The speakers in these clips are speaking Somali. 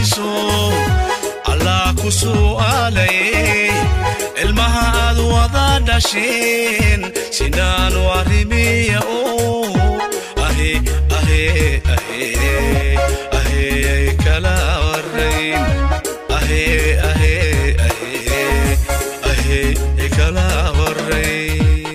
imanayso allah ku su'aalaye ilmaha aad wada dhasheen sinaanu arrimiya oo ahe ahe ahe ahe kala warrayn ahe ahe ahe ahe kala warrayn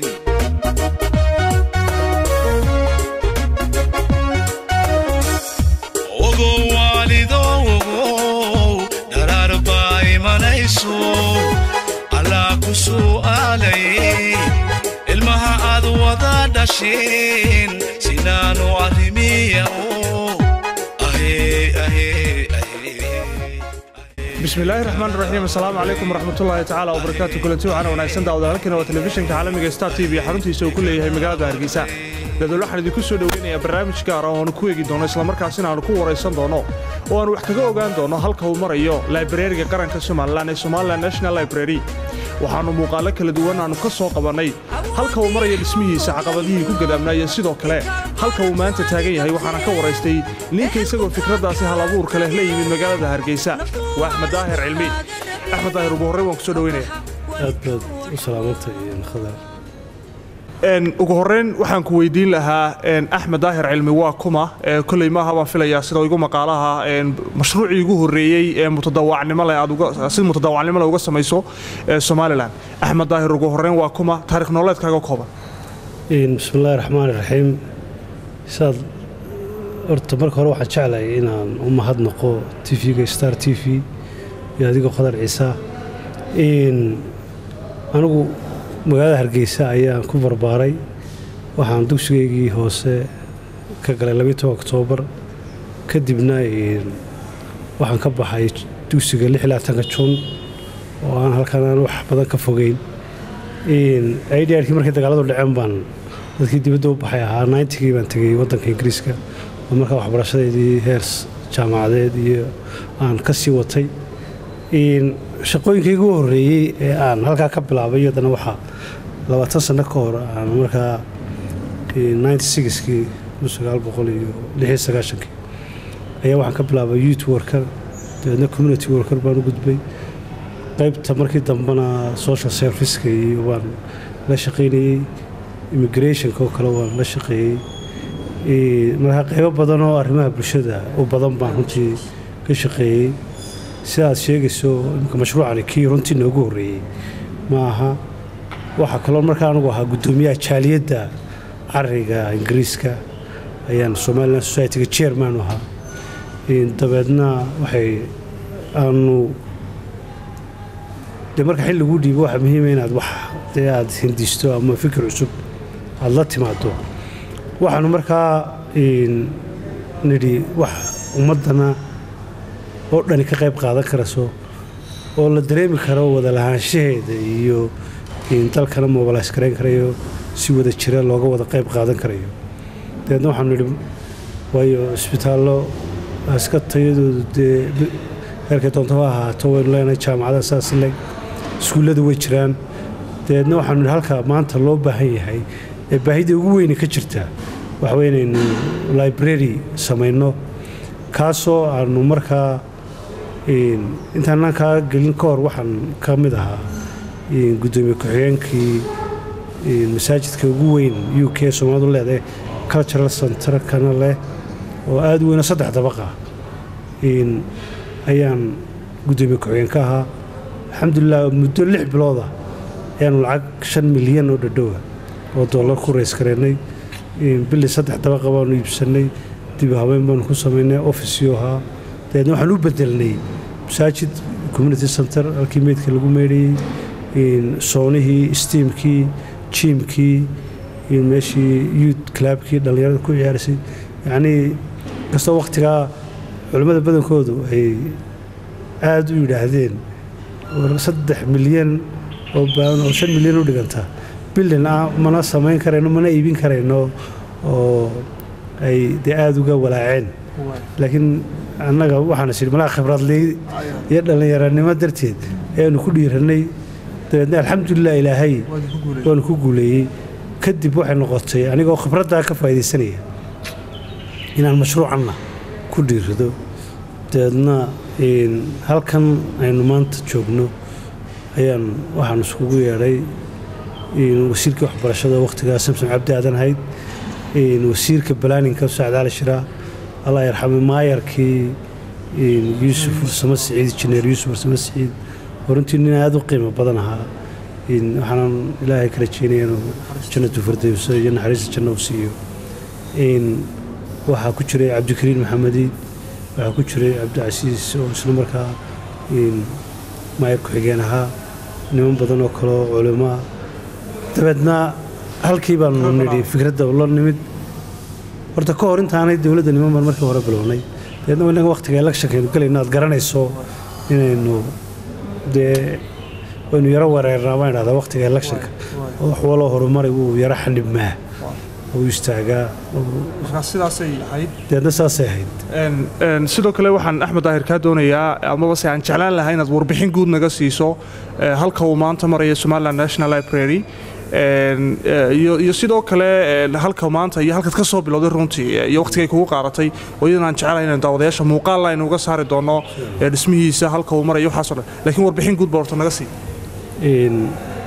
ogow waalido ogow dharaar baa imanayso allah ku su'aalaye ilmaha aad wada dhasheen sinaanu arrimiya oo ahe ahe ahe bismillaahi raxmaan raxiim asalaamu calaykum waraxmatullaahi tacaala wabarakaatu kulanti waxaana wanaagsan daawada halkan waa telefishinka caalamiga star t v xaruntiisa uu ku leeyahay magaalada hargeysa dadool waxaan idinku soo dhoweynayaa barnaamij gaar ah oo aanu ku eegi doono islamarkaasina aanu ku waraysan doono oo aanu wax kaga ogaan doono halka uu marayo laibrariga qaranka somalilan ee somalilan national library waxaannu muuqaallo kala duwan aanu ka soo qabannay halka uu marayo dhismihiisa caqabadihii ku gadaamnaa iyo sidoo kale halka uu maanta taagan yahay waxaana ka waraystay ninka isagoo fikraddaasi hal abuurka leh la yimid magaalada hargeysa waa axmed daahir cilmi axmed daahir ugu horrey waan ku soo dhoweynaya aad baad u salaamantay khadar ugu horreyn waxaan ku weydiin lahaa axmed daahir cilmi waa kuma koley maaha baan filayaa sida igu maqaalaha mashruucii ugu horreeyey ee mutadaawacnimo leh aad si mutadaawacnimo leh uga samayso somalilan axmed daahir ugu horreyn waa kuma taarikh nololeedkaaga kooban bismillahi raxmaan iraxiim saad horta marka hore waxaan jeclahay inaan u mahadnaqo tv-ga star t v iyo adigoo khadar ciisa anigu magaalada hargeysa ayaan ku barbaaray waxaan dugsigaygii hoose ka galay labiiy oktoobar kadibna waxaan ka baxay dugsiga lixlaatanka jun oo aan halkan aan wax badan ka fogeyn idrkii markay dagaaladu dhaceen baan dadkii dibadda u baxay ahaa nintigii baan tegey waddanka ingiriiska oo markaa waxbarashadeedii heers jaamacadeed iyo aan ka sii watay shaqooyinkaygu horreeyey ee aan halkaa ka bilaabay iyadana waxaa labaatan sanno ka hor aan markaa kii iyo ayaa waxaan ka bilaabay youth worker dabeedna community worker baan u gudbay qaybta markii dambena social serviceka iyo waan la shaqaynayey immigrationka oo kale waan la shaqeeyey markaa qaybo badan oo arrimaha bulshada u badan baan runtii ka shaqeeyey sida aad sheegayso imika mashruucani kii runtii noogu horreeyey ma aha waxaa kaloo markaa anugu ahaa guddoomiyaha jaaliyadda cariga ingiriiska ayaan somalilan societyga chairman u ahaa dabeedna waxay aanu dee marka xil laguu dhiibo waxaa muhiima inaad wax dee aad hindisto ama fikir cusub aad la timaado waxaanu markaa nidhi wax ummaddana oo dhani ka qayb qaadan karayso oo la dareemi karo wada lahaanshaheeda iyo dalkana mobilays garayn karayo si wada jira looga wada qayb qaadan karayo dabeedna waxaanu nidhi waayo isbitaallo iska tayadoodu dee heerkay doonto ha ahaato waynu leenahay jaamacada saas leg iskuullada way jiraan dabeedna waxaanu nidhi halka maanta loo baahan yahay ee baahida ugu weyne ka jirta waxaweye inaynu library samayno kaasoo aanu markaa intaanaan kaa gelin ka hor waxaan ka mid ahaa guddoomiye ku-xigeenkii masaajidka ugu weyn u k soomaalidu leedahay cultural centerkana leh oo aada u weyno saddex dabaqa ayaan guddoomiye ku-xigeen ka ahaa alxamdulilah muddo lix bilooda ayaanu lacag shan milyan oo dhadhowa oo dollar ku rays gareennay bili saddex dabaqa baanu iibsannay dib habeyn baanu ku samaynay officio ahaa dabeedna waxaan u bedelnay masaajid community center halkii meydka lagu meydhayey soonihii stiimkii jiimkii meeshii youth clubkii dhallinyarada ku ciyaarisay yacnii kastoo wakhtigaa culimmada badankoodu ay aada u yidhaahdeen saddex milyan oo baadan oo shan milyan u dhiganta bildin ah mana samayn karayno mana iibin karayno oo ay dee aada uga walaaceen laakiin annaga waxaan is idhi malaha khibradley iyo dhallinyaranimo darteed ayaanu ku dhiirannay dabeedna alxamdulilah ilaahay waanu ku guuleeyey kadib waxay noqotay anigoo khibraddaa ka faa'iidaysanaya inaan mashruucanna ku dhiirado dabeedna een, halkan aynu maanta joogno ayaan waxaan iskugu yeedhay een, wasiirkii waxbarashada wakhtigaa samsom cabdi aadan hayd een, wasiirka balaaninka sacad cali shiraa allah yarxame maayarkii een, yuusuf warsamo siciid injineer yuusuf warsamo siciid oo runtii nin aada u qiimo badan ahaa een, waxaanan ilaahay ka rajeynaya inuu jannatu firdowso iyo naxariista janno u siiyo een, waxaa ku jiray cabdikariin maxamedi waxaa ku jiray cabdicasiis oo isla markaa een, maayar ku-xigeen ahaa niman badan oo kale oo culimo ah dabeedna halkii baanu nidhi fikradda la nimid horta ka hor intaanay dowladda niman baan markii hore bilownay dabeedna inaga wakhtiga electionkaynu galayno aad garanayso inaynu dee waynu yaro wareernaa baan idhahdaa wakhtiga electionka oo wax waloo horumaray wuu yaro xanibmaa uu istaagaa oo- markaa sidaasay ahayd dabeedna saasay ahayd Een, een, sidoo kale waxaan axmed daahir kaa doonayaa amaba se aan jeclaan lahaa inaad warbixin guud naga siiso eh, halka uu maanta maraya somaliland national library Een, eh, iyo iyo sidoo kale een, halka maanta iyo halkaad ka soo bilowday runtii eh, iyo wakhtigay kugu qaadatay oo iyadan aan jecelahay inaan daawadayaasha muuqaal aynu uga saari doono eh, dhismihiisa halka uu marayo waxaasoo dhan laakiin warbixin guud baa horta naga sii Een,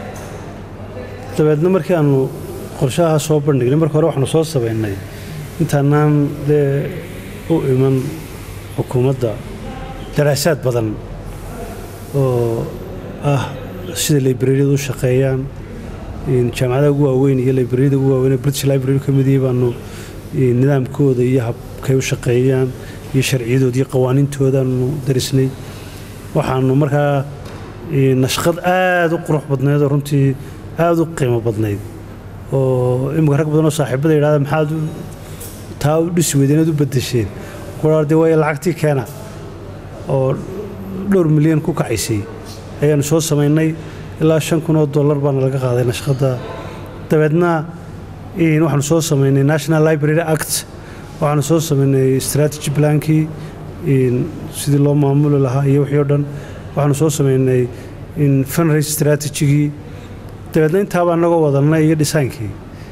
dabeedna markii aanu qorshaha soo bandhignay marka hore waxaanu soo sabaynay intaanaan dee u iman xukuumadda daraasaad badan oo ah sida librariyadu u shaqeeyaan een, jaamacadaha ugu waaweyn iyo librariyada ugu waaweyn ee british library ka mid yihiin baanu een, nidaamkooda iyo habkay u shaqeeyaan iyo sharciyadooda iyo qawaaniintoodaanu darisnay waxaanu markaa een, nashqad aada u qurux badnayd oo runtii aada u qiimo badnayd oo imika rag badan oo saaxiibada yidhahda maxaad u- taa u dhisi weydeen inaad u bedesheen kuraa dee waaya lacagtii keena oo dhowr milyan ku kacaysay ayaanu soo samaynay ilaa shan kun oo dollar baana laga qaaday nashqadda dabeedna een, waxaanu soo samaynay national library act waxaanu soo samaynay strategy plankii een, sidii loo maamuli lahaa iyo wixii oo dhan waxaanu soo samaynay in fundraise strategigii dabeedna intaaba anagoo wadanay iyo dhisaankii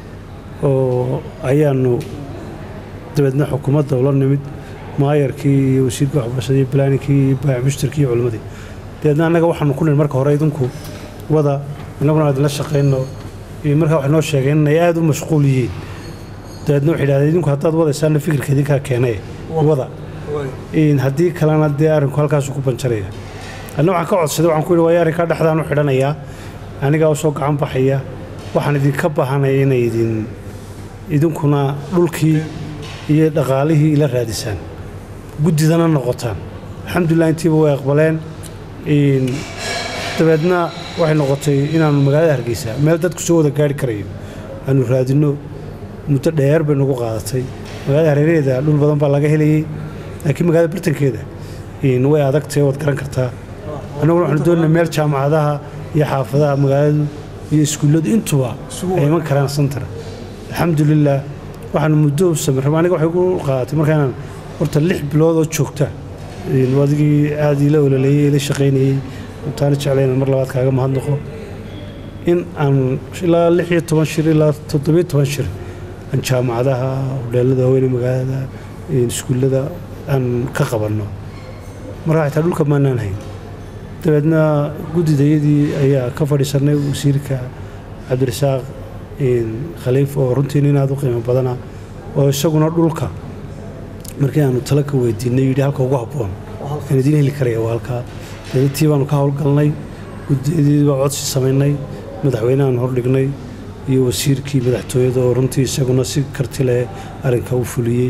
oo ayaanu dabeedna xukuumadda ula nimid maayarkii iyo wasiirkii waxbarashada iyo balaanikii iyo baac mushtarkii iyo culimmadii dabeedna annaga waxaanu ku nihi marka hore idinku wada innaguna aad la shaqayno iyo markaa waxay noo sheegeen inay aada u mashquul yihiin dabeedna waxay idhahdeen idinku haddaad wadaysaana fikirka idinkaa keenay wada in haddii kalena dee arrinku halkaasu ku banjaraya anna waxaan ka codsaday waxaan ku yidhi waayo arrinkaa dhexdaan u xidhanayaa anigaa u soo gacan baxaya waxaan idinka baahanaya inay idin idinkuna dhulkii iyo dhaqaalihii ila raadisaan guddidana noqotaan alxamdulilah intiiba way aqbaleen in dabeedna waxay noqotay inaannu magaalada hargeysa meel dadku soo wada gaari karayo aanu raadinno muddo dheer bay nagu qaadatay magaalada hareeraheeda dhul badan baa laga helayey laakiin magaalada bartankeeda in way adagtahay waad garan kartaa annaguna waxaanu doonayna meel jaamacadaha iyo xaafadaha magaaladu iyo iskuulladu intuba ay iman karaan santar alxamdulilah waxaanu muddo u samir aniga waxay ku qaadatay markaanaan horta lix bilood oo joogta in adigii aada ila ololeeyey ila shaqaynayey intaana jeclayna mar labaad kaaga mahadnaqo in aan ilaa lix iyo toban shir ilaa toddobiyo toban shir aan jaamacadaha hodheelada haweeney magaalada iskuullada aan ka qabanno markaa xitaa dhulka maanaan hayn dabeedna guddidayadii ayaa ka fadhiisanay wasiirka cabdirasaaq khaliif oo runtii nin aada u qiimo badana oo isaguna dhulka markii aanu talo ka weydiinay yidhi halka ugu habboon aan idiin heli karaya waa halkaa dabeedtii baanu ka howlgalnay guddiyadii baa codsi samaynay madaxweynehaan hordhignay iyo wasiirkii madaxtooyada oo runtii isaguna si karti leh arrinka u fuliyey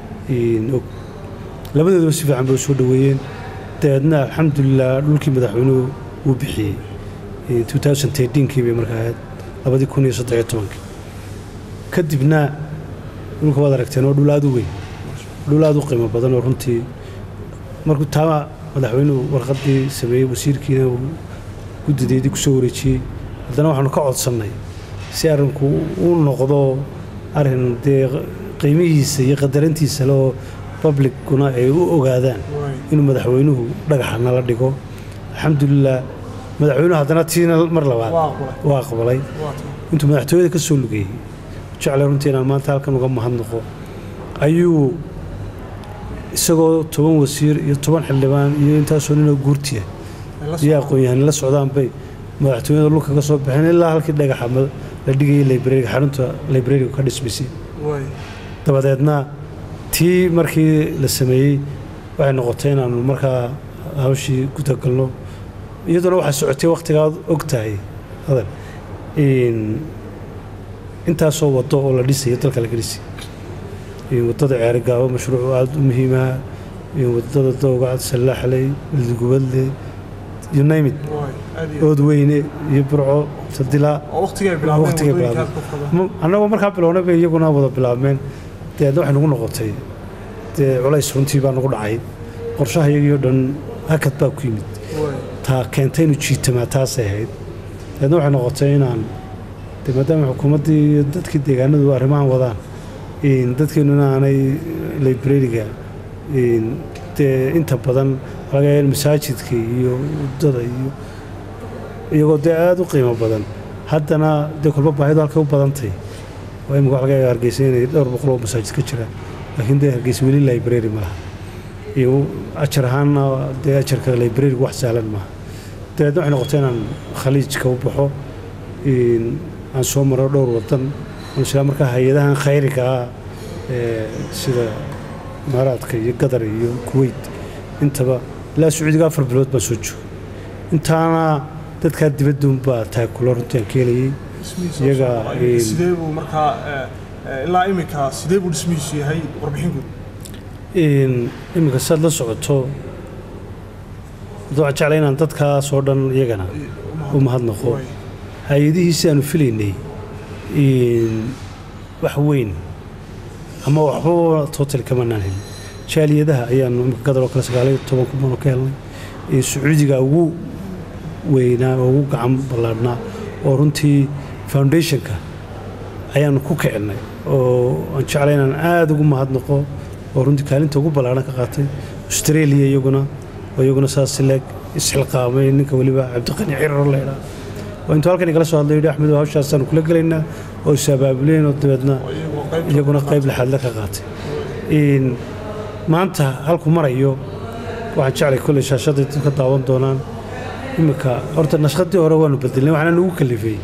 labadooduba si fiican bay u soo dhoweeyeen dabeedna alxamdulilah dhulkii madaxweynuhu wuu bixiyey kii bay markaa ahayd labadii kun iyo saddexiyo tobankii kadibna dhulka waad aragteen oo dhul aada u weyn dhul aada u qiimo badan oo runtii markuu taama madaxweynuhu warqaddii sameeyey wasiirkiina uu guddideedii ku soo wareejiyey haddana waxaanu ka codsannay si arrinku u noqdo arrin dee qiimihiisa iyo qadarantiisa le oo publickuna ay u ogaadaan inuu madaxweynuhu dhagaxa nala dhigo alxamdulilah madaxweynuhu haddana tiina mar labaad waa aqbalay intuu madaxtooyada ka soo lugeeyey jeclay runtii inaan maanta halkan uga mahadnaqo ayuu isagoo toban wasiir iyo toban xildhibaan iyo intaasoo ninoo guurtiya iyo aqoon-yahan la socdaan bay madaxtooyada dhulka ka soo baxeen ilaa halkii dhagaxa ma- la dhigayay librariga xarunta librariga ka dhismaysay dabadeedna tii markii la sameeyey waxay noqotay inaanu markaa hawshii gudagalno iyaduna waxaa socotay wakhtigaad og tahay hadal in intaasoo wado oo la dhisayo dalka laga dhisay in wadada ceerigaabo mashruuc aada u muhiimaha in wadada dowgacad sallaaxley ildigubadle you name it ood weyne iyo burco sadilaa waqtigay bilaabeen Ma- annagoo markaa bilownay bay iyaguna wada bilaabmeen deedna waxay nagu noqotay dee culays runtii baa nagu dhacay qorshaha iyagii oo dhan hakad baa ku yimid taa keentay inuu jiitamaa taasay ahayd deedna waxay noqotay inaan de maadaama xukuumaddii iyo dadkii deegaanadu arrimahan wadaan in dadkeennuna aanay librariga in dee inta badan laga yaaba in masaajidka iyo waddada iyo iyagoo dee aada u qiimo badan haddana dee kolba baahidu halkay u badantay waa imika wax laga yaaba hargeysa inay dhowr boqol oo masaajid ka jiraan laakiin dee hargeysa weli library ma laha iyo ajar ahaanna dee ajarka librariga wax sahlan maaha dabeedna waxay noqotay inaan khaliijka u baxo in aan soo maro dhowr wadan oon isla markaa hay-adahan khayriga ah ee sida imaaraadka iyo qatar iyo kuwait intaba ilaa sacuudiga afar bilood baan soo joogay intaana dadkaa dibadduunbaa taakulo runtii aan ka helayay iyaga in- sidee buu markaa eh, eh, ilaa imika sidee buu dhismihiisu yahay warbixin guud in iminka saad la socoto waxaan jeclay inaan dadkaas oo dhan iyagana u mahadnaqo hay-adihiisi aanu filaynay in wax weyn ama waxbaba total kamanaan helin jaaliyadaha ayaanu imika gadar oo kale sagaaliyo toban kun baan ka helnay ee sacuudiga ugu weynaa oo ugu gacan ballaadhnaa oo runtii foundationka ayaanu ku kicinay oo aan jeclay inaan aada ugu mahadnaqo oo runtii kaalinta ugu ballaadhan ka qaatay australia iyaguna oo iyaguna saas leeg isxilqaamay ninka weliba cabdiqani cirro leydhaa oo intuu halkan igala soo hadlay yidhi axmed hawshaasaanu kula gelaynaa oo is abaabuleen oo dabeedna iyaguna qayb lixaadle ka qaatay in maanta halku marayo waxaan jeclay kolley shaashaday dadka daawan doonaan iminka horta nashqadii hore waanu bedelnay waxaana nagu kalifay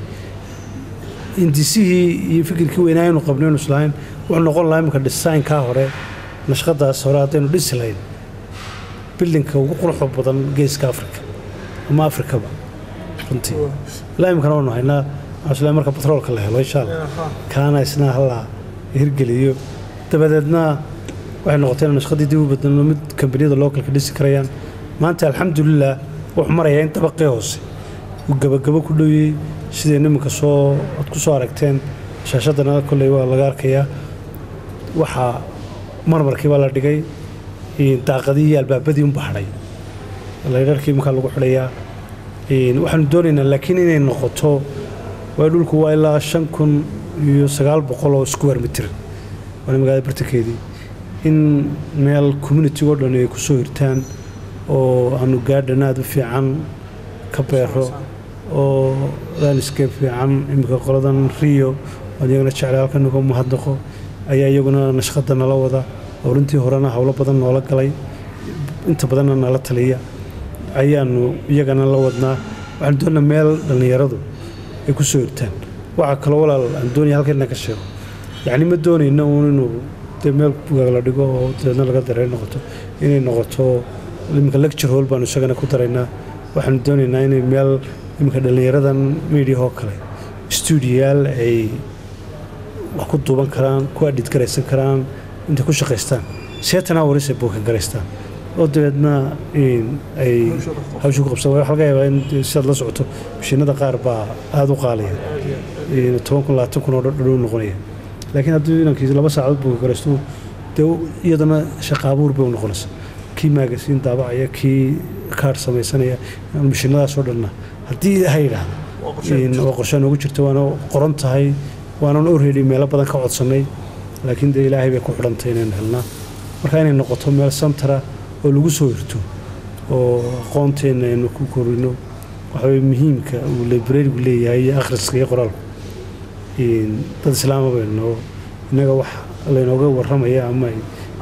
hindisihii iyo fikirkii weynaa aynu qabnay aynu islahayn wuxuu noqon lahaa iminka designkaa hore nashqadaas hore haddaynu dhisi lahayn bildinka ugu quruxda badan geeska afrika ama afrikaba runtii ilaa iminkana waanu haynaa waxaan islahay marka batroolka la helo insha allah kaana isna halla hirgeliyo dabadeedna waxay noqotay inaan nashqadii dib u bedelno mid kambaniyada localka dhisi karayaan maanta alxamdulilah wuxuu marayaa in dabaqii hoose uu gabagabo ku dhowyey siday nimanka soo aad ku soo aragteen shaashadana kolley waa laga arkayaa waxaa marmarkii baa la dhigay in daaqadii iyo albaabadii unba hadhay laydharkii markaa lagu xidhayaa in waxaanu doonaynaa laakiin inay noqoto waa dhulku waa ilaa shan kun iyo sagaal boqol oo square mitir waana magaalada bartankeedii in meel community-go dhan ay ku soo hirtaan oo aanu gaadhan aada u fiican ka beero oo landscape fiican iminka qoladan rio oon iyagana jeclay halkan uga mahadnaqo ayaa iyaguna nashqada nala wada oo runtii horena howlo badan noola galay inta badanna nala taliya ayaanu iyagana la wadnaa waxaanu doonaa meel dhallinyaradu ay ku soo hirtaan waxaa kaloo walaal aan doonaya halkan ka sheego yacni ma doonayna uun inuu dee meel bugaag la dhigo oo dabeedna laga dareer noqoto inay noqoto iminka lecture hall baanu isagana ku daraynaa waxaanu doonaynaa inay meel iminka dhallinyaradan media oo kale stuudiyaal ay wax ku duuban karaan ku adhid garaysan karaan intay ku shaqaystaan seetan hours ay bookan garaystaan oo dabeedna in ay hawsha ku qabsan waxa laga yaabaa in sidaad la socoto mashiinada qaar baa aada u qaalaya in toban kun labaatan kun oo dhadhow noqonaya laakiin haddii inankiisa laba saacadood bookan garaysto dee iyadana shaqa abuur bay u noqonaysa kii maagasiin daabacaya kii kaar samaysanaya mashiinadaasoo dhanna haddii ha yidhaahdo waa qorshe noogu jirta waana qoran tahay waanan already meelo badan ka codsannay laakiin dee ilaahay bay ku xidhantay inaynu helnaa marka inay noqoto meel santara oo lagu soo hirto oo aqoonteenna aynu ku korino waxaweye muhiimka uu librarigu leeyahay iyo akhriska iyo qoraalku dad islaama bayno innaga wax laynooga warramaya ama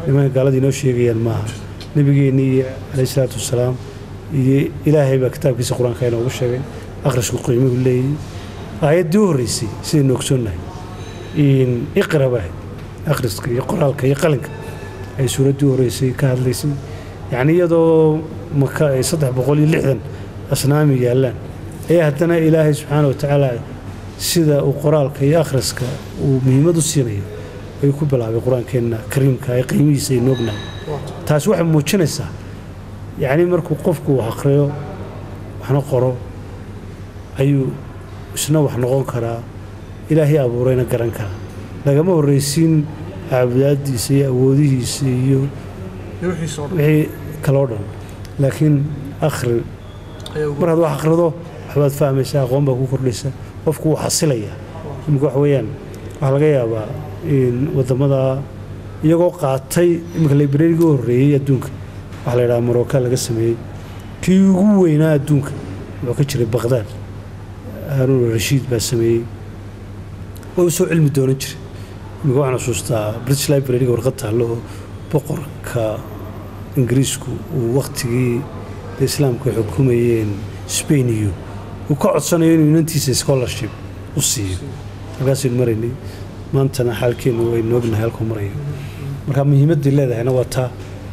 nimanka gaalada inoo sheegayaan maaha nebigeenni iyo calayhi salaatu wasalaam iyo ilaahay baa kitaabkiisa qur-aanka inoogu sheegay akhrisku qiimuhu leeyahay aayaddii u horreysay sidaynu ogsoonnahay iqra baa akhriska iyo qoraalka iyo qalinka ay suuraddii u horreysay ka hadlaysay yacni iyadoo maka ay saddex boqol iyo lixdan asnaami yaallaan ayaa haddana ilaahay subxaana wa tacaala sida uu qoraalka iyo akhriska uu muhiimad u siinayo ayuu ku bilaabay qur-aankeenna kariimka ee qiimihiisa aynu ognahay taasi waxay muujinaysaa yacni markuu qofku wax akhriyo waxna qoro ayuu isna wax noqon karaa ilaahay abuurayna garan karaa lagama horraysiin caabudaadiisa iyo awoodihiisa iyo wixii kaloo dhan laakiin akhri mar had wax akhrido waxbaad fahmaysaa aqoon baa ku kordhaysa qofku wuu xasilayaa imika wax weeyaan waxaa laga yaabaa in waddamada iyagoo qaatay iminka librariga u horreeyey adduunka waxaa la yidhaha marooka laga sameeyey kii ugu weynaa adduunka wuxuu ka jiray baqdaad haaruun rashiid baa sameeyey oo u soo cilmi doonan jiray imika waxaan xusuustaa british librariga warqad taallo oo boqorka ingiriisku uu wakhtigii islaamku ay xukumayeen spain iyo uu ka codsanayo inuu inantiisa scholarship u siiyo halkaasaynu maraynay maantana xaalkeennu waynu ognahay halkuu marayo marka muhiimaddii leedahayna waa taa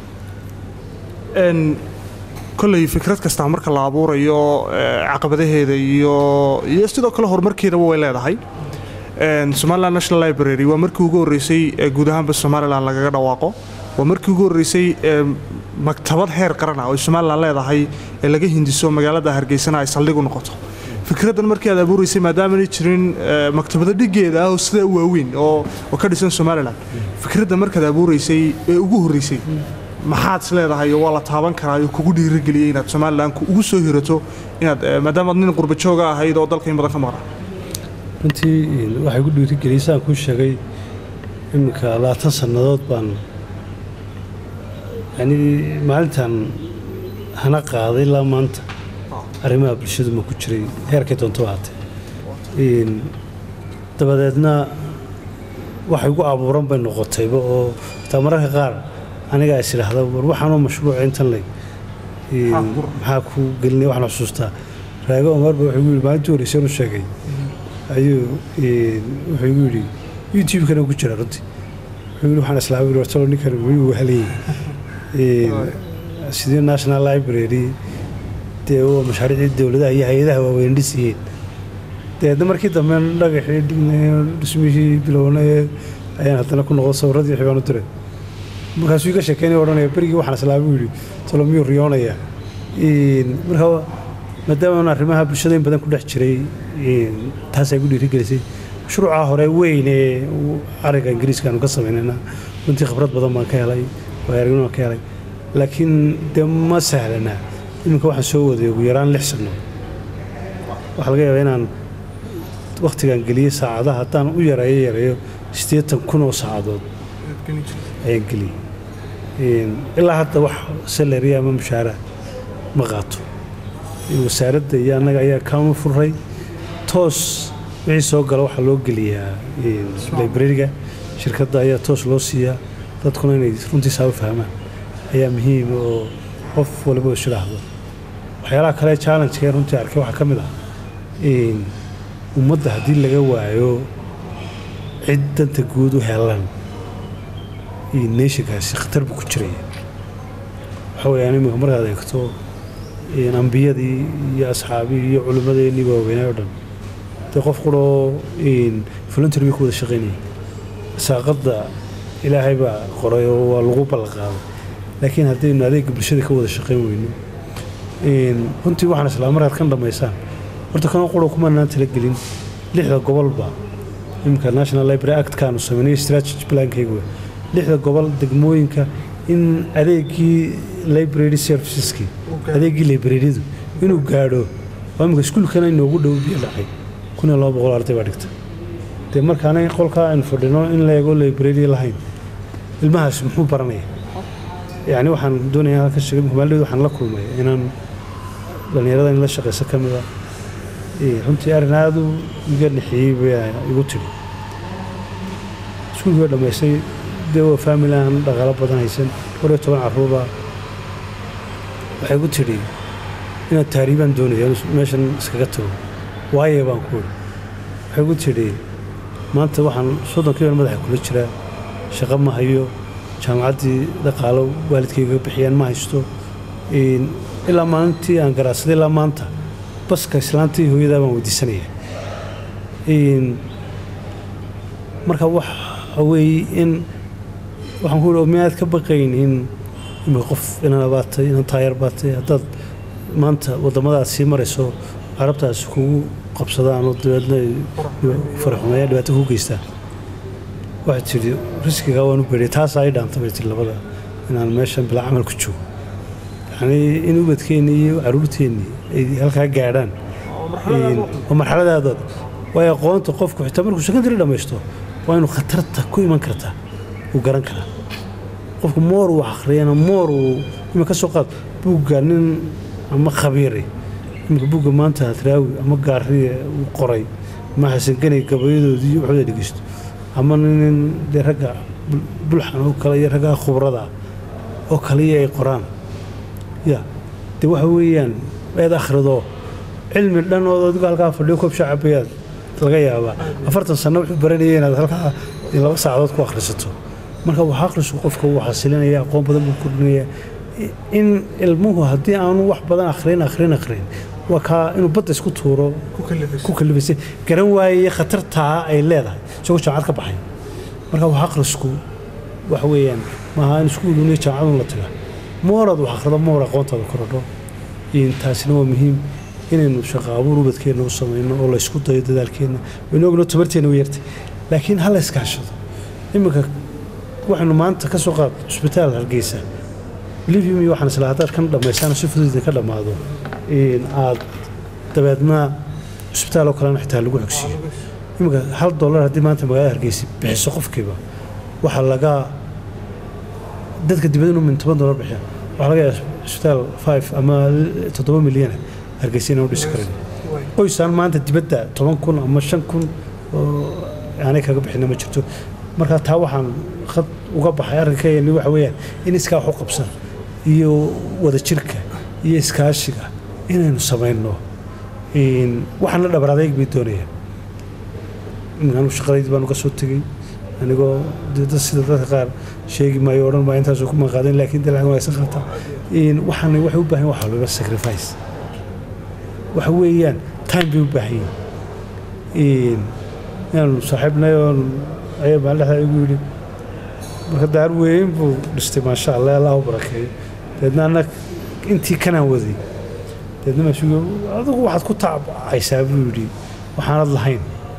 koley fikrad kastaa marka la abuurayo caqabadaheeda iyo iyo sidoo kale horumarkeedaba way leedahay somaliland national library waa markii ugu horreysay guud ahaanba somalilan lagaga dhawaaqo waa markii ugu horreysay maktabad heer qaran ah oo somalilan leedahay ee laga hindiso magaalada hargeysana ay saldhig u noqoto fikraddan markii aad abuuraysay maadaamaanay jirin maktabado dhigeeda ah oo sidaa u waaweyn oo ka dhisan somalilan fikradda markaad abuuraysay ee ugu horreysay maxaad is leedahay waa la taaban karaa oo kugu dhiirigeliyey inaad somalilan ugu soo hirato inaad maadaamaad nin qurbajooga ahayd oo dalka in badan ka maqra runtii waxay gu dhiirigeliyey saan kuu sheegay iminka labaatan sannadood baan yani maalintan hana qaaday ilaa maanta arrimaha bulshadu ma ku jiray heerkay doonto ahaatee dabadeedna waxay gu abuuran bay noqotayba oo taa mararka qaar anigaa is idhaahda war waxaanoo mashruuca intan leg maxaa ku gelinay waxaan xusuustaa raago omarba wuxuu gu yidhi maalintii horreysay anu sheegay ayuu wuxuu igu yidhi youtube-kana ku jira runtii wuxuu yidhi waxaan islaamay wartalo ninkan wuu halayay sidii national library dee waa mashaariicdii dowladaha iyo hay-adaha waaweyn dhisiyeen deedna markii dambe dhagaxii dhignay dhismihii bilownay ayaan haddana ku noqdo sawirradii wixii baan u diray markaasuu iga sheekeynaya odhanaya berigii waxaan islaamay yidhi talo miyuu riyoonaya marka maadaama aan arrimaha bulshada in badan ku dhex jiray taasay gu dhiirigelisay mashruuca hore weyn ee ariga ingiriiska aanu ka samaynayna runtii khibrad badan baan ka helay waaaragnimo baan ka helay laakiin dee ma sahlana iminka waxaan soo waday ugu yaraan lix sanno waxaa laga yaabaa inaan wakhtigaan geliyey saacadaha haddaan u yareeyo yareeyo siddeetan kun oo saacadood ayaan geliyey ilaa hadda wax salari ama mushaara ma qaato wasaaradda iyo annaga ayaa kaama furay toos wixii soo gala waxaa loo geliyaa librariga shirkadda ayaa toos loo siiyaa dadkuna inay runtii saaba fahmaan ayaa muhiima oo qof waliba is idhaahdo waxyaalaha kale challengeka runtii arkay waxaa ka mid ah ummadda haddii laga waayo cid danta guud u helan neeshinkaasi khatar buu ku jiraya waxa weyaan iminka markaad eegto ambiyadii iyo asxaabihii iyo culimmadeennii waaweynay oo dhan dee qof quroo voluntary bay ku wada shaqaynayay saaqadda ilaahay baa qoray oo waa lagu ballanqaaday laakiin haddaynu adeegga bulshada ka wada shaqayn weyno runtii waxaan islaa markaad kan dhammaysaan horta kanoo quro kumanaan talagelin lixda gobolba iminka national library actkaanu sameynay strategy plankaygu lixda gobol degmooyinka in adeegii library serviceski adeegii libraryadu inuu gaadho oo imika iskuulkana inoogu dhow biyo dhacay kun iyo laba boqol arday baa dhigta dee markaanay qolkaa aynu fadhino in la eego library lahayn ilmahaas muxuu baranaya yacni waxaan doonaya halka sheegay maaldeed waxaan la kulmay inaan dhallinyarada in la shaqayso ka mid ah runtii arrin aada u iga nixiyey baa igu tidhi iskuulkii waa dhammaystay dee waa faamili aan dhaqaalo badan haysan kor iyo toban carruura waxay ku tidhi inaad taariibaan doonaya meeshan iskaga tago waaye baan ku idhi waxay ku tidhi maanta waxaan soddonkiiban madaxa kula jiraa shaqo ma hayo jaamacaddii dhaqaalo waalidkayga bixiyaan ma haysto ilaa maalintii aan garaadsaday ilaa maanta baska islaantii hooyadaa baan weydiisanaya marka waxa weeye in waxaan ku ihi miyaad ka baqayn in imika qof inana baatay inan taayar baatay haddaad maanta waddamadaad sii marayso carabtaas kugu qabsadaan oo dabeedna faraxumeeya dhibaato kuu geystaan waxay tidhi riskigaa waan u beedhay taasaa ay dhaanta bay tihi labada inaan meeshan bilaa camal ku joogo yacnii in ubadkeennii iyo carruurteennii ay halkaa gaadhaan waa marxaladaadooda waayo aqoonta qofku xitaa markuu secondary dhammaysto waa inuu khatarta ku iman kartaa uu garan karaa qofku moor uu akhriyana moor uu ima ka soo qaad buugga nin ama khabiiri iminka buugga maanta hadraawi ama gaariye uu qoray ama xasanganay gabayadoodii iyo waxooda dhegeysto ama nin dee ragga bulxan oo kale iyo ragga khubrada oo kaliya ay qoraan ya dee waxa weeyaan eed akhrido cilmi dhan oo adigu halkaa fadhiyo koob shacabayaad laga yaabaa afartan sano wuxuu baranaya inaad halkaa laba saacadood ku akhrisato marka wax akhrisku qofka wuu xasilinaya aqoon badan buu kordhinaya in ilmuhu haddii aanu wax badan akhrin akhrin akhrin waa kaa inuu badda isku tuuro ku kalifaysay garan waayey khatartaa ay leedahay isagoo jaamacad ka baxay marka wax akhrisku waxa weeyaan maaha in iskuuluniyo jaamacadun la taga mooraad wax akhrido moor aqoontaada korodho taasina waa muhiim inaynu shaqo abuur ubadkeenna u samayno oo la ysku dayo dadaalkeenna waynu ogno tabarteenna u yartay laakiin ha la iskaashado iminka waxaynu maanta ka soo qaad cusbitaal hargeysa livium iyo waxaan isla haddaad kan dhammaysaan si fudud idinka dhammaado aad dabeedna cusbitaal oo kalena xitaa lagu xogsiiyo iminka hal dollar haddii maanta magaalada hargeysa bixiso qofkiiba waxaa laga dadka dibadda inuu min toban dollar bixiya waxaa laga yaaba cusbitaal five ama toddoba milyana hargeysa inaan u dhisi karin qoysaan maanta dibadda toban kun ama shan kun oo aanay kaga bixina ma jirto marka taa waxaan khad uga baxay arrinkayani waxa weeyaan in iskaa wax u qabsan iyo wadajirka iyo iskaashiga inaynu samayno waxaana dhabar adayg bay doonayaan anu shaqadaydii baan uga soo tegey anigoo dad sida dadka qaar sheegi maayo odhan maayo intaasoo ku maqaadan laakiin dee lacag wanaagsan qaata waxaana waxay u baahan wax walba sacrifice waxa weeyaan time bay u baahan yihiin inaanu saaxiibnay oon ayaa maalin dhexdaa igu yidhi marka daar weyn buu dhistay maasha allah allah u barakeeyo deedna anna intii kanaan waday deedna maasuuga adigu waxaad ku tacaysaa buu yidhi waxaanad lahayn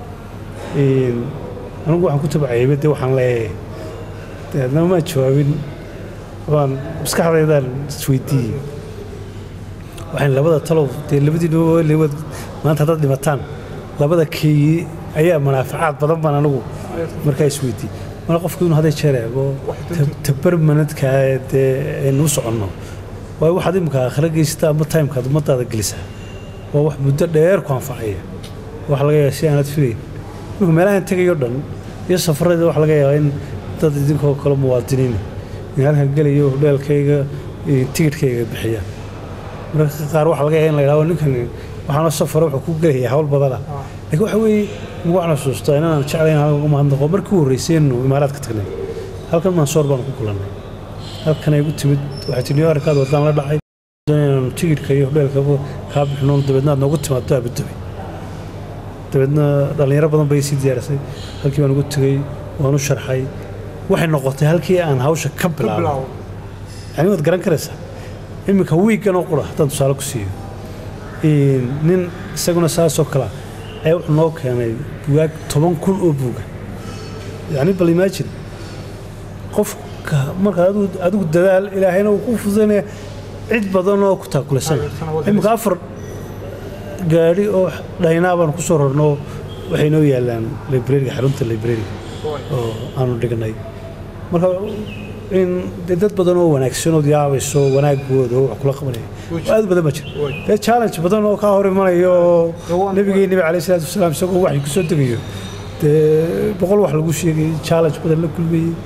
anigu waxaan ku tabcayayba dee waxaan leeyahay deedna maa jawaabin waan maskaxdaydaan isweydiiyey waxaan labada talow dee labadiinwad maanta haddaad dhimataan labada keeyi ayaa manaafacaad badan baan anigu markaa isweydiiyey marka qofku inuu hadday jeer eego tabarmanadkaa dee aynu u soconno waayo waxaad imika aakhira geysata ama timekaad ummadaada gelisaa waa wax muddo dheer ku anfacaya waxa laga yaaba si aanad filayn imika meelahan tegayo dhan iyo safarada waxa laga yaabaa in dad idinkoo kale muwaadiniin in halkan gelayo hodheelkayga tigidhkayga bixiyaan mararka qaar waxa laga yaaba in la yidhahdo ninkan waxaana safara wuxuu ku gelayaa hawl badana laakiin waxa weeye waxaan xusuustaa inaan jeclayn halkan uga mahadnaqo markii u horreysaynu imaaraadka tagnay halkan mansoor baanu ku kulannay halkan ay gu timid waxay tii new yorkaad wadaan la dhacay inaanu tigidhka iyo hodheelka kaa bixino dabeedna aad noogu timaado abudabi dabeedna dhallinyaro badan bay sii diyaarisay halkii baan ugu tegey waan u sharxay waxay noqotay halkii aan hawsha ka bilaabo yani waad garan karaysaa iminka wiiggan oo qura haddaan tusaale ku siiyo nin isaguna saasoo kalea ayaa wuxuu noo keenay bugaag toban kun oo buuga yani bal imaajin qofka markaa adigu dadaal ilaahayna uu ku fududaynaya cid badan oo ku taakulaysan iminka afar gaadhi oo dhaynaa baan ku soo rarno waxay noo yaalaan librariga xarunta librariga oo aanu dhignay marka in dee dad badan oo wanaagsanood yaabayso wanaagooda oo wax kula qabanaya aad badan ma jira dee challenge badan oo kaa hor imanaya oo nebigii nebi calayh salaatu wasalaam isagoo waxay ku soo degayo dee boqol wax lagu sheegay challenge badan la kulmayey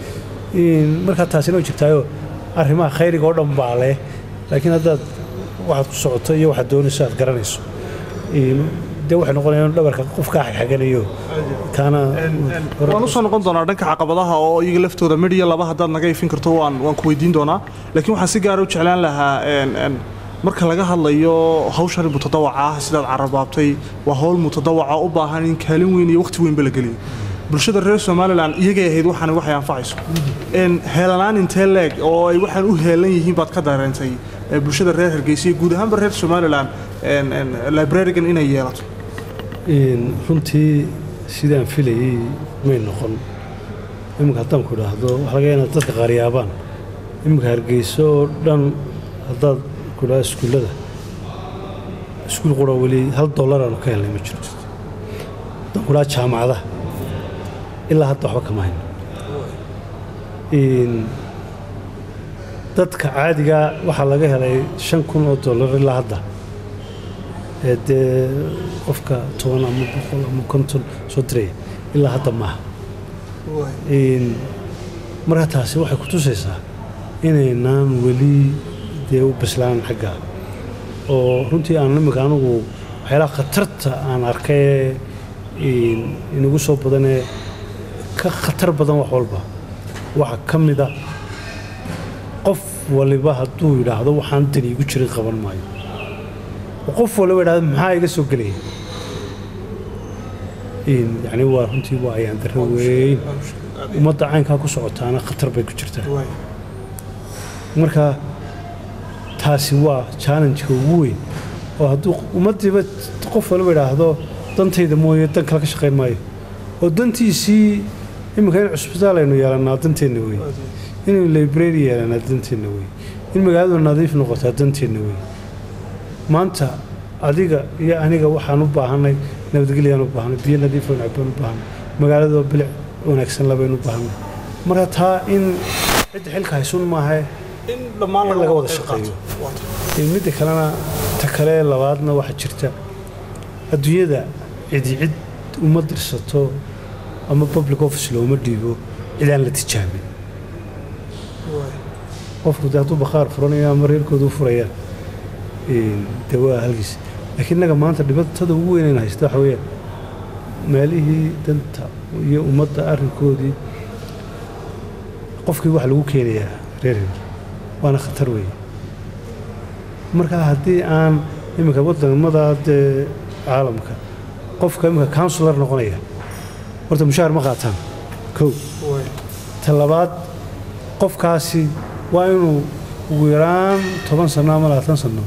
In- markaa taasina way jirtaayo arrimaha khayriga oo dhan baa leh laakiin haddaad waxaad ku socoto iyo waxaad doonayso aad garanayso In- dee waxay noqonayaan in dhabarka qof kaa xagxaganayo kaana waan usoo noqon doonaa dhanka caqabadaha oo iyaga laftooda midh iyo laba haddaad naga ifin karto waan waan ku weydiin doonaa laakiin waxaan si gaara u jeclaan lahaa een, een, marka laga hadlayo hawshan mutadawaca ah sidaad carabaabtay waa hawl mutadawaca u baahan in kaalin weyn iyo waqti weynba la geliyo bulshada reer somalilan iyagay ahayd waxaan waxay anfacayso een, heelanaan intee leeg oo ay waxaan u heelan yihiin baad ka dareentay ee, bulshada reer hargeysa iyo guud ahaanba reer somalilan een, een, librarigan inay yeelato In runtii sidaan filayay may noqon iminka haddaan ku idhaahdo waxa laga yaabaa inaad dadka qaaryaabaan iminka hargeyso oo dhan haddaad ku idhahdo iskuullada iskuul qura weli hal dollar aanu ka helnay ma jirto haddaan ku idhahdo jaamacadaha ilaa hadda waxba kama hayno In dadka caadiga waxaa laga helay shan kun oo dollar ilaa hadda ee dee qofka toban ama boqol ama konton soo diraya ilaa hadda maaha In- marka taasi waxay ku tusaysaa inaynaan weli dee u bislaan xagga oo runtii aan imika anigu waxyaalaha khatarta aan arkay in- inagu soo badanee ka khatar badan wax walba waxaa ka mida qof waliba hadduu yidhaahdo waxaan dani igu jirin qaban maayo oo qof waliba yidhahdo maxaa iga soo gelaya In- yacni waa runtii waa ayaan darro weyn ummadda caynkaa ku socotaana khatar bay ku jirtaa marka taasi waa challenge-ka ugu weyn oo hadduu ummaddiiba qof waliba idhaahdo dantayda mooye dan kale ka shaqayn maayo oo dantiisii iminka in cusbitaal aynu yeelannaa danteenna wey inaynu library yeelannaa danteenna wey in magaaladu nadiif noqotaa danteenna wey maanta adiga iyo aniga waxaan u baahanay nabadgelyaan u baahnay biyo nadiif oo nacbaan u baahnay magaaladoo bilic wanaagsan labaynu u baahnay marka taa in cidda xilka haysun maahae in dhammaan in laga wada shaqeeyo In midda kalena ta kale labaadna waxaa jirta adduunyada cidi cid uma dirsato ama public office looma dhiibo cidaan la tijaabin qofku de hadduu bakhaar furanayo ama reerkooda u furayaan in- dee waa halgiis laakiin innaga maanta dhibatada ugu weyn ayna haysta waxa weeyaan meelihii danta iyo ummadda arrinkoodii qofkii waxa lagu keenayaa reer reer waana khatar weeye marka haddii aan iminka wadamada dee caalamka qofka iminka counselor noqonaya horta mushaar ma qaataan kow ta labaad qofkaasi waa inuu ugu yaraan toban sano ama labaatan sano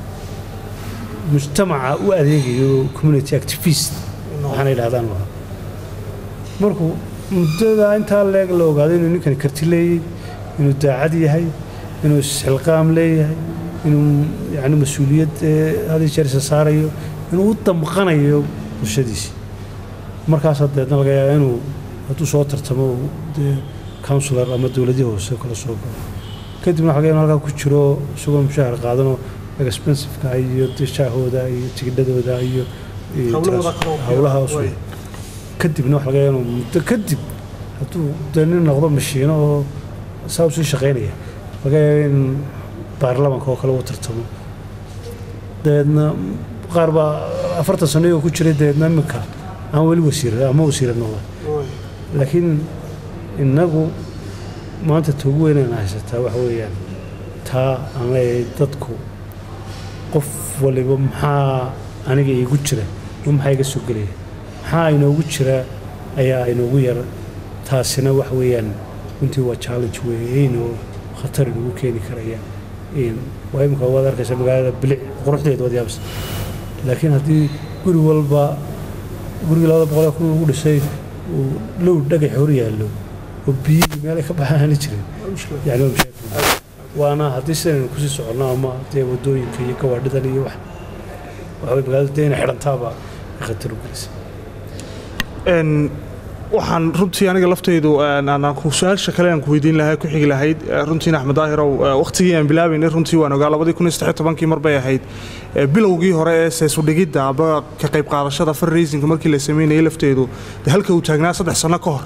mujtamaca u adeegayo community activist waxaana yidhahdaan waa markuu muddada intaa leeg la ogaado inuu ninkani karti leeyey inuu daacad yahay inuu isxilqaam leeyahay inuu yani mas-uuliyad eh, had iyo jeer isa saarayo inuu u damqanayo bulshadiisii markaas deedna laga yaaba inuu hadduu soo tartamo uu dee counselor ama dowladii hoose kala soo galo kadibna waxa laga yaaba inuu halkaa ku jiro isagoo mushaahar qaadanoo expensiveka iyo dishaahooda iyo tigidhadooda iyo iyo Hawlahooda taas- kale oo hawlahaas way. kadibna waxa laga yaaba inuu muddo kadib hadduu dee nin noqdo mashiino oo saa usii shaqaynaya laga yaaba in baarlamanka oo kale uu tartamo dabeedna qaar baa afartan sano iyagoo ku jiray dabeedna iminka aan weli wasiir ama wasiira noqda laakiin innagu maanta ta ugu weynaan haysataa waxa weeyaan taa aan leeyahay dadku qof waliba maxaa aniga iigu jira ma maxaa iga soo gelaya maxaa inoogu jira ayaa inoogu yar taasina wax weeyaan runtii waa challenge weyn oo khatar inagu keeni karaya In- waa imika waad arkaysa magaalada bilic quruxdeeda waad yaabsa laakiin haddii guri walba gurigii labada boqol ee kun lagu dhisay uu low dhagax hor yaallo oo biyihii meelay ka baxaan aani jirin yani waa mashaakil waana haddii sidaynu kusii soconno ama dee wadooyinka iyo gawaadhidan iyo wax waxaway magaalada dee inay xidhantaaba ay khatar u gelisa Een, waxaan runtii aniga laftaydu een, aan- aan ku- su-aasha kale aan ku weydiin lahaa ku xigi lahayd eh, runtiina axmed daahirow eh, waqtigii aan bilaabaynay runtii waan ogaa labadii kun iyo saddex iyo tobankii mar bay ahayd Eh, bilowgii hore ee seesudhigidda aba ka qayb qaadashada fundraisingka markii la sameynayay lafteedu de halka uu taagnaa saddex sano ka hor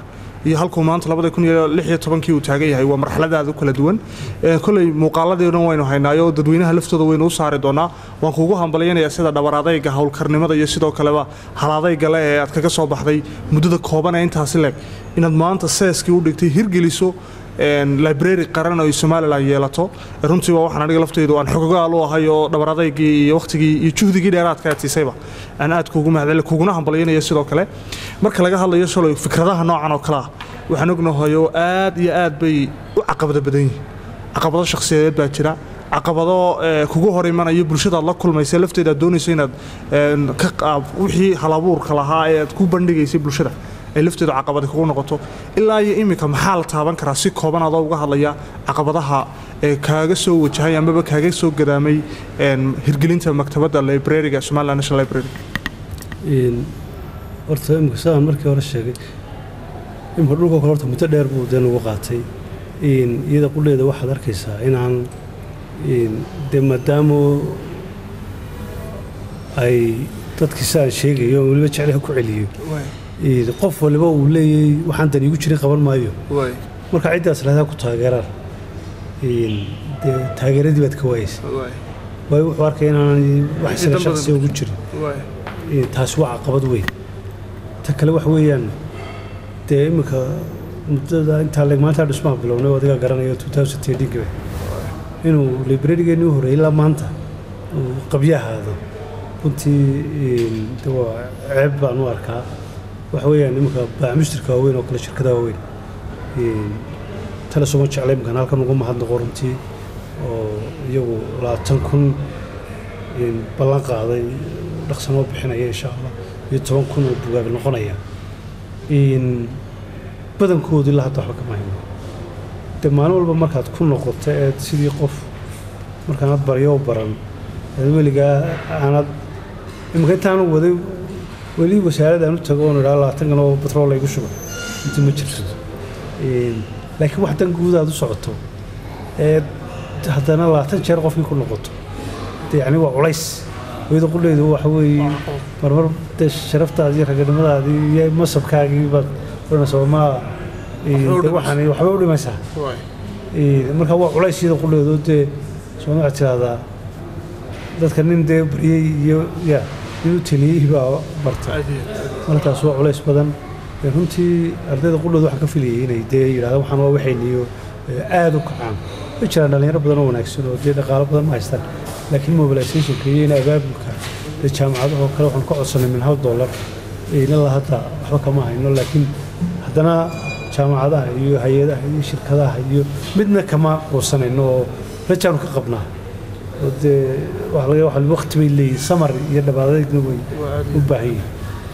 iyo halkuu maanta labada kun iyo lix iyo tobankii uu taagan yahay waa marxaladaada u kala duwan Ee, koley muuqaaladii dhan waynu haynaayo dadweynaha laftooda waynu u saari doonaa waan kuugu hambalyanayaa sida dhabar adayga howlkarnimada iyo sidoo kaleba halaadayga le ee aad kaga soo baxday muddada kooban ee intaasi leeg inaad maanta seeskii u dhigtay hirgeliso een, library qaran oo ay somalilan yeelato runtii waa waxaan aniga lafteydu aan xogogaal u ahay oo dhabar adaygii iyo waqtigii iyo juhdigii dheeraadka aad siisayba aan aad kuugu mahadceli kuguna hambalyanaya sidoo kale marka laga hadlayo shalay fikradaha noocan oo kale ah waxaan ognahay oo aad iyo aad bay u caqabado badan yihiin caqabado shakhsiyadeed baa jira caqabado ee, kugu hor imanaya bulshada aad la kulmaysa lafteeda aad doonayso inaad een, ka qaab wixii halabuurka lahaa ee aad ku bandhigaysay bulshada ay lafteedu caqabadi kugu noqoto ilaa iyo iminka maxaa la taaban karaa si kooban adoo uga hadlaya caqabadaha ee kaaga soo wajahay amaba kaaga soo gadaamay een, hirgelinta maktabadda librariga somaliland national library Een, horta imika sidaan markii hore sheegay imika dhulka kale horta muddo dheer buu dee nagu qaatay Een, iyada qudheeda waxaad arkaysaa inaan een, dee maadaama ay dadkii sidaan sheegayo oo weliba jeclaha ku celiyo Een, qof waliba uu leeyahay waxaan dan iigu jirin qaban maayo marka ciddaas lahdaa ku taageeraan Een, dee taageeradii baad ka waayeysa waayo wuxuu arkaya inaan wax isaga Ciidan badan. shaqsiga ugu jirin Ee, taasi waa caqabad weyn ta kale wax weeyaan dee iminka muddada intaa leeg maanta dhismaha bilownay oo adiga garanayo 2010 inuu librarigeenii u horreeyay ilaa maanta uu qabyahaado runtii een, dee waa ceeb baan u arkaa wax weeyaan iminka baacmushtirka waaweyn oo kale shirkadaha waaweyn Een, tale sooma jecla iminkan halkan ugu mahadnaqo runtii oo iyagu labaatan kun een, ballan qaaday dhaqsanoo bixinaya insha allah iyo toban kun oo bugaag noqonaya Een, badankoodu ilaa hadda waxba kama hayno de maalin walba markaad ku noqoto eed sidii qof markaanad baryo u baran eed weligaa aanad imika intaanu waday weli wasaaradaan u tago oon idhaa labaatankan oo batrool laygu shuba inti ma jirto Een, laakiin wax dan guud aad u socoto eed haddana labaatan jeer qofkii ku noqoto de yacni waa culays hooyada qudheydu waxa weeye marmar dee sharaftaadii iyo raganimadaadii iyo masabkaagii baad odhanaysa waa ma u de waxaan waxba u dhimaysaa Ee, marka waa culays iyada qudheydu dee soo waxaad tidahdaa dadka nin dee baryey iyo ya nin u teliyey baa barta markaas waa culays badan Ee, runtii ardayda qudhooda waxaan ka filayay inay dee yidhahdaan waxaan waa waxayniyo aada u kacaan way jiraan dhalinyaro badan oo wanaagsan oo dee dhaqaalo badan ma haystaan laakiin mobilizationka iyo in abaabulka dee jaamacadaha oo kale waxaan ka codsanay min hal dollar ilaa hadda waxba kama hayno laakiin haddana jaamacadaha iyo hay-adaha iyo shirkadaha iyo midna kama quusanayno oo rajaanu ka qabnaa oo dee waxa laga waxa waqti bay leeyihin samar iyo dhabaadaydna way u baahan yihiin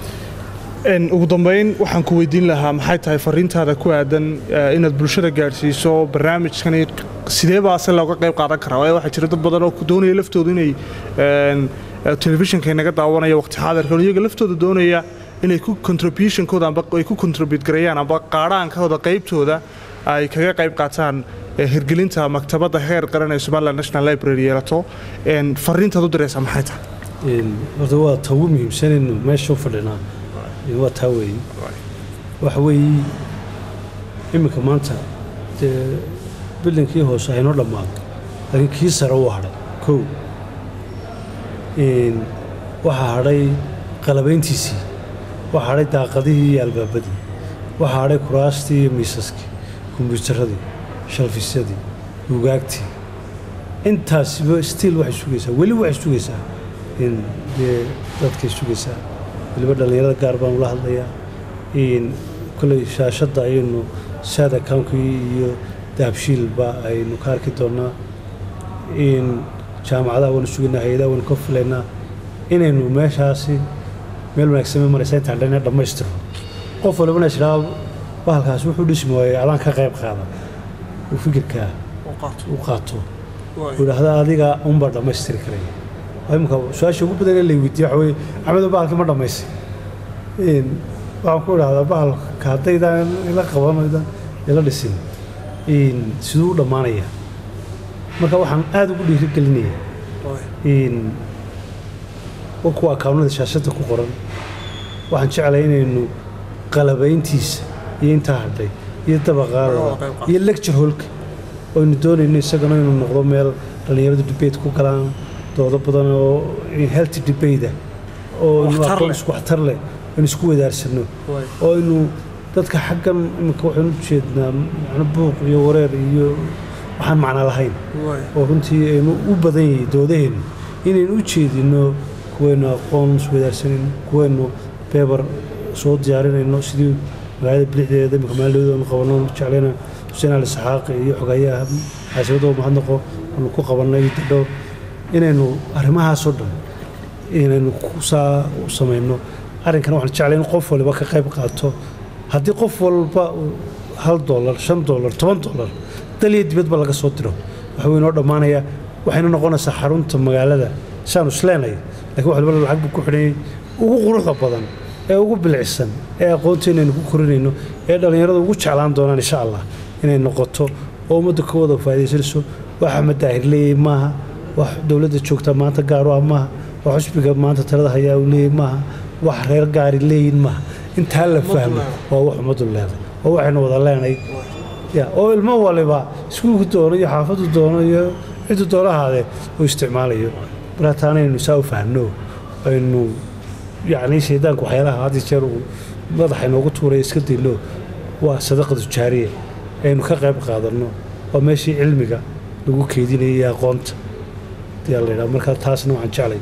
Een, ugu dambeyn waxaan ku weydiin lahaa maxay tahay fariintaada ku aadan eh, inaad bulshada gaadhsiiso barnaamijkani sidee baase looga qayb qaadan karaa waayo waxaa jira dad badan oo ku doonaya laftooda inay een, eh, telefishinka inaga daawanaya waqti xaadirkan iyaga laftooda doonaya inay ku contributionkooda amba ay ku contribute gareeyaan amba qaadhaankooda qaybtooda ay kaga qayb qaataan eh, hirgelinta maktabadda heer qaran ee somaliland national library yeelato Een, fariintaad u diraysaa maxay tahay Een, horta waa ta ugu muhiimsan innu meesha u fadhinaa Een, waa taa weeye waxa weeye iminka maanta dee bildankii hoose haynoo dhammaado laakiin kii sare wuu hadhay kow Een, waxaa hadhay qalabayntiisii waxaa hadhay daaqadihii iyo albaabadii waxaa hadhay kuraastii iyo miisaskii kombiyuutaradii shalfisyadii bugaagtii intaasiba stiil waxay sugaysaa weli waxay sugaysaa in dee dadkay sugaysaa weliba dhallinyarada gaar baan ula hadlayaa in kolley shaashadda ayaynu saad account-kii iyo dahabshiilba aynu ka arki doonaa in jaamacadaha waynu sugaynaa hay-adaha waynu ka filaynaa inaynu meeshaasi meel wanaagsan ma maraysa intaan dhan dhammaystiro qof walibana isdhaa bahalkaasi wuxuu dhismi waayey adaan ka qayb qaada uu fikirkaa u qaato uu idhaahda adiga unbaa dhammaystiri karaya Waa imika su-aasha ugu badan ee la weydiiye waxa weye axmedo bahalkii ma dhammaysay Een, waxaan ku idhahdaa bahalka haddaydaan ila qabanaydan ila dhisin Een, siduu u dhammaanaya marka waxaan aada ugu dhiirigelinayaa in wa kuwa akawnada shaashadda ku qoran waxaan jeclay inaynu qalabayntiisa iyo intaa hadhay iyo dabaqaa Laga wada labaad qayb qaato. iyo lecture hallka oynu doonayno isagana inuu noqdo meel dhallinyaradu debate ku galaan doodo badan oo healthy debate ah oo aynu Waxtar aqoon leh. isku waxtar leh aynu isku wadaarsano Waay. oo aynu dadka xaggan iminka waxaynu u jeednaa macno buuq iyo wareer iyo waxaan macno lahayn Waay. oo runtii aynu u badan yahay doodaheennu inaynu u jeedino kuwaynu aqoon iswadaarsanayno kuwaynu beebar soo diyaarinayno sidii magaalada bilixdeeda imika maalidooda aanu qabanno jeclayna xuseen ali saxaaqi iyo xogayaha xaasibadoo mahadnaqo aanu ku qabannay dadhow inaynu arrimahaasoo dhan inaynu ku saa u samayno arrinkana waxaan jeclay in qof waliba ka qayb qaato haddii qof walba uu hal doolar shan doolar toban doolar dal iyo dibadba laga soo diro waxa weynoo dhammaanaya waxayna noqonaysaa xarunta magaalada saanu isleenay laakiin wax waliba lacag buu ku xidhanyay ugu quruxda badan ee ugu bilicsan ee aqoonteena aynu ku korinayno ee dhallinyarada ugu jeclaan doonaan insha allah inay noqoto oo ummadda ka wada faa'iidaysanayso wax axmed daahir leeyahay maaha wax dowladda joogta maanta gaar u ah maaha wax xusbiga maanta talada hayaa uu leeyahay maaha wax reer gaari leeyihin maaha intaa la fahmo waa wax ummaddu leedahay oo waxaynu wada leenay ya oo ilmo waliba iskuulku doono iyo xaafadu doono iyo ciddu doono ahaadee uu isticmaalayo marka taana aynu saa u fahno aynu yacni shaydaanku waxyaalaha had iyo jeer uu madaxa inoogu tuuraya iska dayno waa sadaqadu jaariya aynu ka qayb qaadanno waa meeshii cilmiga lagu keydinayay iyo aqoonta ayaa la yidhaha marka taasna waxaan jeclay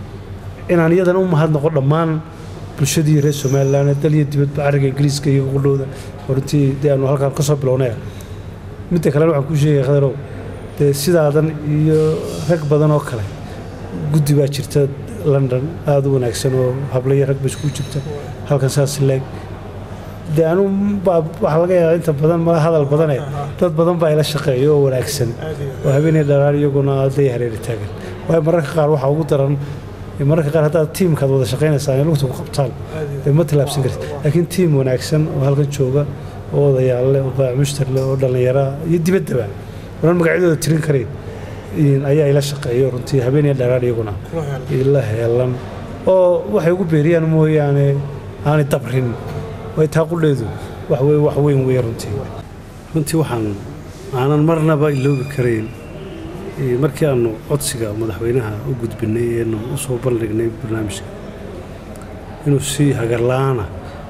inaan iyadana u mahadnaqo dhammaan bulshadii reer somalilan ee dal iyo dibadba carriga ingiriiska iyo qudhowda oo runtii dee aanu halkaan ka soo bilownaya midda kalena waxaan kuu sheegaya khadarow dee sidaadan iyo rag badan oo kale guddi baa jirta london aada u wanaagsan oo hablo iyo rag ba isku jirta halkan saas leeg dee anu baa waxaa laga yaabaa inta badan mala hadal badane dad badan baa ila shaqeeya oo wanaagsan oo habeenay dharaan iyaguna day hareeri taagan waayo mararka qaar waxaa ugu daran mararka qaar haddaad tiimkaad wada shaqaynaysaan in lugta ku qabtaan dee ma tilaabsan kartid laakiin tiim wanaagsan oo halkan jooga oo odayaal leh oo baamushtar leh oo dhallinyara iyo dibaddaba onan magacyadooda tirin karayn in- ayaa ila shaqeeyo runtii habeenay dharaan iyaguna ila heelan oo waxay ugu beeriyaan mooyaane aanay dabrin way taa qudheedu wax wey wax weyn wey runtii runtii waxaan aanan marnaba iloobi karayn eh, markii aanu codsiga madaxweynaha u gudbinay eenu u soo bandhignay barnaamijka inuu si hagarla-aana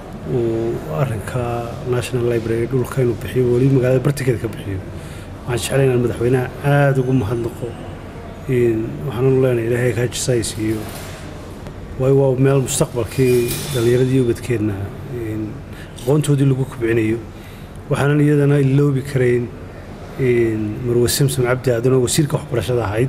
uu arrinka national library dhulka inuu bixiyo weli magaalada bartikeeda ka bixiyo waxaan jeclay inaan madaxweynaha aada ugu mahadnaqo in- waxaananu leenahay ilaahay kaajisais iyo waayo waa meel mustaqbalkii dhallinyaradii ubadkeenna in aqoontoodii lagu kubcinayo waxaanan iyadana iloobi karayn in marwe samsom cabdi aadan oo wasiirka waxbarashada ahayd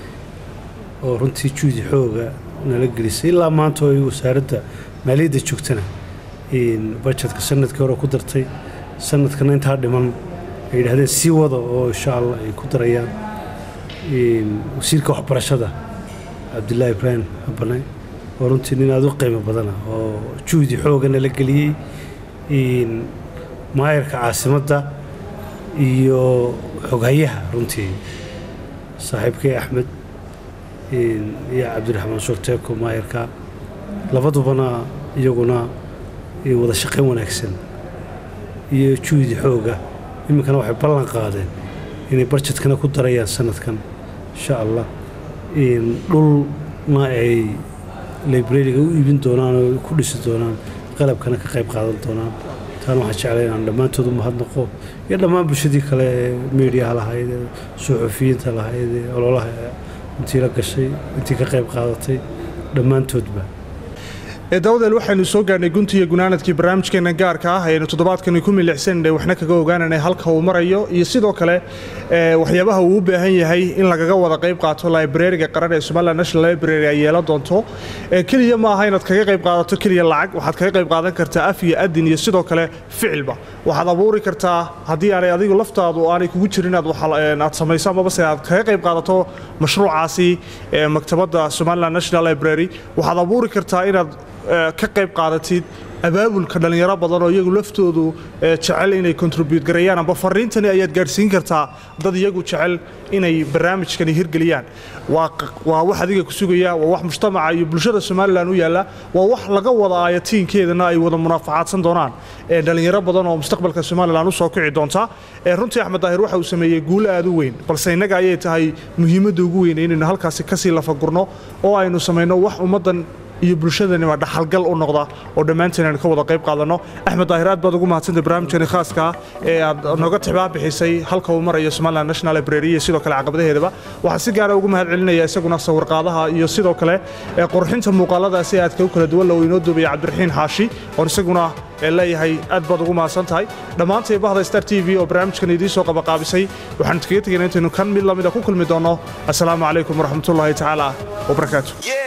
oo runtii juudi xooga nala gelisay ilaa maanta oo ay wasaaradda maaliyadda joogtana in bajetka sanadkii hore ku dartay sanadkana intaa dhiman ay yidhahdeen sii wada oo insha allah ay ku darayaan in wasiirka waxbarashada cabdilaahi ibraahim habane oo runtii nin aada u qiimo badana oo juhdi xooga nala geliyey in maayarka caasimadda iyo xoghayaha runtii saaxiibkay axmed in iyo cabdiraxmaan shorteeko maayarka labadubana iyaguna in wada shaqayn wanaagsan iyo juhdi xooga iminkana waxay ballan qaadeen inay barjetkana ku darayaan sanadkan insha allah in dhulna ay librariga u iibin doonaan oo ku dhisi doonaan qalabkana ka qayb qaadan doonaan taana waxaan jeclay inaan dhammaantood u mahadnaqo iyo dhammaan bulshadii kale ee meediyaha lahayd ee suxufiyiinta lahayd ee ololaha intii la gashay intii ka qayb qaadatay dhammaantoodba ee dawadeel waxaynu soo gaarhnay gunti iyo gunaanadkii barnaamijkeena gaarka ah ayaynu toddobaadkani ku milicsanay waxna kaga ogaananay halka uu marayo iyo sidoo kale ee, waxyaabaha uu u baahan yahay in lagaga wada qayb qaato librariga qaran ee somaliland national library ay yeelan doonto ee keliya ma aha inaad kaga qayb qaadato keliya lacag waxaad kaga qayb qaadan kartaa af iyo adin iyo sidoo kale ficilba waxaad abuuri kartaa haddii aanay adigu laftaadu aanay kugu jirin aad waxa- een, aad samayso amaba se aad kaga qayb qaadato mashruucaasi ee maktabadda somaliland national library waxaad abuuri kartaa inaad ee, ka qayb qaadatid abaabulka dhallinyaro badan oo iyagu laftoodu jecel inay contribute gareeyaan amba fariintani ayaad gaadhsiin kartaa dad iyagu jecel inay barnaamijkani hirgeliyaan waa wax adiga ku sugaya waa wax mujtamaca iyo bulshada somalilan u yaalla waa wax laga wada aayatiinkeedana ay wada munaafacaadsan doonaan dhallinyaro badan oo mustaqbalka somalilan u soo kici doonta runtii axmed daahir waxa uu sameeyey guulo aad u weyn balse innaga ayay tahay muhiimadda ugu weyn inaynu halkaasi kasii lafagurno oo aynu samayno wax ummaddan iyo bulshadaniba dhaxalgal u noqda oo dhammaanteen aynu ka wada qayb qaadanno axmed daahir aad baad ugu mahadsantay barnaamijkani khaaska ee aad nooga tixbaa bixisay halka uu marayo somaliland national library iyo sidoo kale caqabadaheedaba waxaan si gaara ugu mahad celinaya isaguna sawirqaadaha iyo sidoo kale qurxinta muuqaaladaasi aadka u kala duwan la inoo duubaya cabdiraxiin xaashi oon isaguna leeyahay aad baad ugu mahadsan tahay dhammaantay bahda star t v oo barnaamijkan idiin soo qabaqaabisay waxaan kaga tegayna intaynu kan mid lamida ku kulmi doonno assalaamu calaykum waraxmatullaahi tacaala wabarakaatu